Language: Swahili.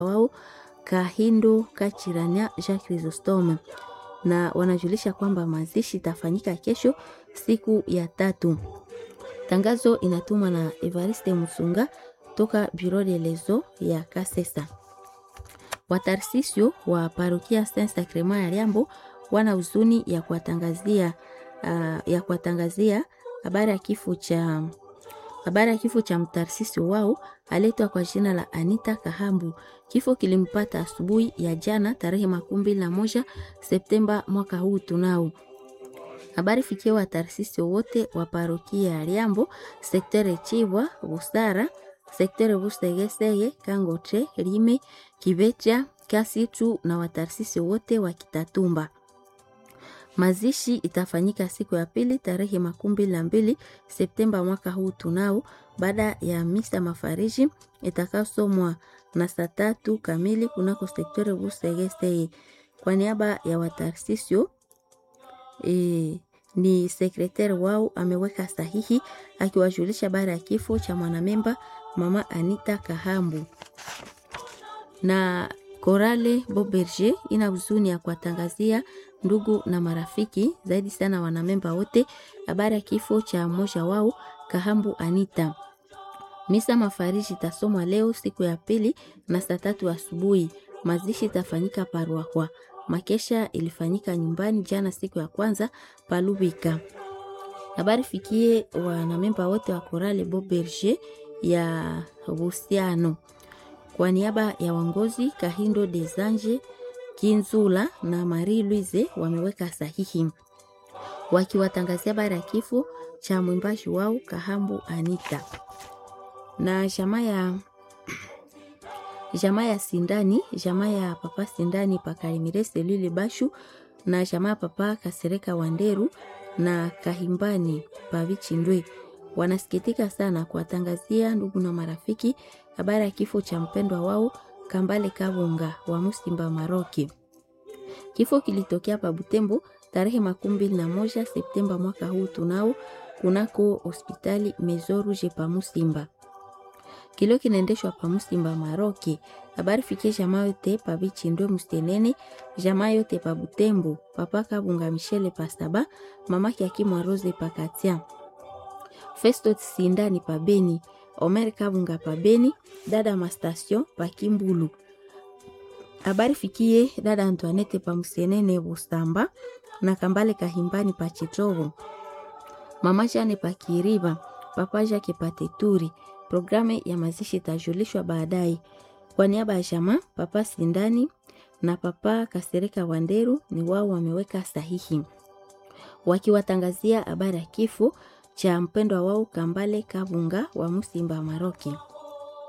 wao Kahindo Kachiranya Jacques Chrysostome, na wanajulisha kwamba mazishi itafanyika kesho siku ya tatu. Tangazo inatumwa na Evariste Musunga toka Bureau de Lezo ya Kasesa. Watarsisio wa parokia Saint Sacrement ya Liambo wana huzuni ya kuwatangazia uh, ya kuwatangazia habari ya kifo cha habari ya kifo cha mtarsisio wao aletwa kwa jina la Anita Kahambu. Kifo kilimpata asubuhi ya jana tarehe makumi mbili na moja Septemba mwaka huu tunao habari fikia watarsisi wote wa parokia ya Liambo, sektere Chibwa, Busara, sektere Busegesege, Kangote, Lime, Kibecha, Kasitu na watarsisi wote wa Kitatumba. Mazishi itafanyika siku ya pili tarehe makumi mbili na mbili Septemba mwaka huu tunao, baada ya misa mafariji itakayosomwa na saa tatu kamili kunako sektere Busegesege. Kwa niaba ya watarsisio E, ni sekretari wao ameweka sahihi akiwajulisha baada ya kifo cha mwanamemba mama Anita Kahambu. Na Korale Boberger ina huzuni ya kuwatangazia ndugu na marafiki zaidi sana wanamemba wote habari ya kifo cha mmoja wao Kahambu Anita. Misa mafariji itasomwa leo siku ya pili na saa tatu asubuhi. Mazishi itafanyika Paruakwa. Makesha ilifanyika nyumbani jana siku ya kwanza Palubika. Habari fikie wanamemba wote wa Korale Boberger ya Busiano. Kwa niaba ya wangozi Kahindo Desanje Kinzula na Marie Louise wameweka sahihi wakiwatangazia habari ya kifo cha mwimbaji wao Kahambu Anita na jamaa ya jamaa ya Sindani, jamaa ya papa Sindani Pakalimire Selule Bashu na jamaa ya papa Kasereka Wanderu na Kahimbani Pavichindwe wanasikitika sana kuwatangazia ndugu na marafiki habari ya kifo cha mpendwa wao Kambale Kabunga wa Musimba Maroki. Kifo kilitokea pa Butembo tarehe makumi mbili na moja Septemba mwaka huu tunao kunako hospitali Mezoruge pa Musimba kilio kinaendeshwa pa Musimba Maroki. Habari fikie jamaa yote pa Bichindwe Mustenene, jamaa yote pa Butembo, papa Kabunga Michele pa Saba, mama Kiakimwa Rose pa Katia, Festo Sindani pa Beni, Omer Kabunga pa Beni, dada Mastasio pa Kimbulu. Habari fikie dada Antoinette pa Musenene Bustamba na Kambale Kahimbani pa Chitovo, mama Jane pa Kiriba, papa Jake pa Teturi. Programu ya mazishi itajulishwa baadaye. Kwa niaba ya jamaa papa Sindani na papa Kasereka Wanderu ni wao wameweka sahihi wakiwatangazia habari ya kifo cha mpendwa wao Kambale Kabunga wa Musimba Maroki.